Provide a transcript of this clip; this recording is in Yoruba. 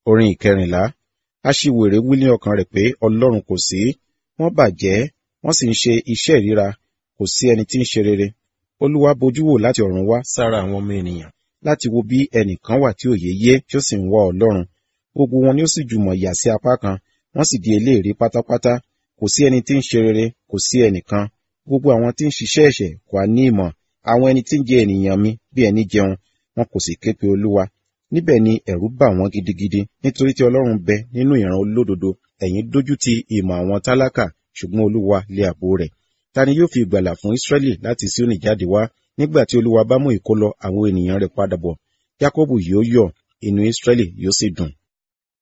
orin ìkẹrìnlá aṣiwèrè wí ní ọkàn rẹ̀ pé ọlọ́run kò sí wọ́n bàjẹ́ wọ́n sì ń ṣe iṣẹ́ ìríra kò sí ẹni tí ń ṣe rere olúwa bojú wò láti ọ̀run wá sára àwọn ọmọ ènìyàn láti wo bí ẹnìkan wà tí òye yé tí ó sì ń wá ọlọ́run gbogbo wọn ni ó sì jùmọ̀ yà sí apá kan wọ́n sì di eléèrí pátápátá kò sí ẹni tí ń ṣe rere kò sí ẹnìkan gbogbo àwọn tí ń ṣiṣẹ́ ẹ̀ṣẹ̀ kò á ní ìmọ̀ àwọn ẹni tí ń jẹ ènìyàn mi bí ẹni jẹun wọn kò sì ké pe olúwa níbẹ̀ ni ẹ̀rù bà wọ́n gidigidi nítorí tí ọlọ́run bẹ nínú ìran olódodo ẹ̀yin dójú ti ìmọ̀ àwọn tálákà ṣùgbọ́n olúwa lé àbò rẹ̀ ta ni yóò fi ìgbàlà fún Ísírẹ́lì láti Síónì jáde wá nígbà tí olúwa bá mú ìkólọ àwọn ènìyàn rẹ̀ padà bọ̀ Jákọ́bù yóò yọ̀ inú Ísírẹ́lì yóò sì dùn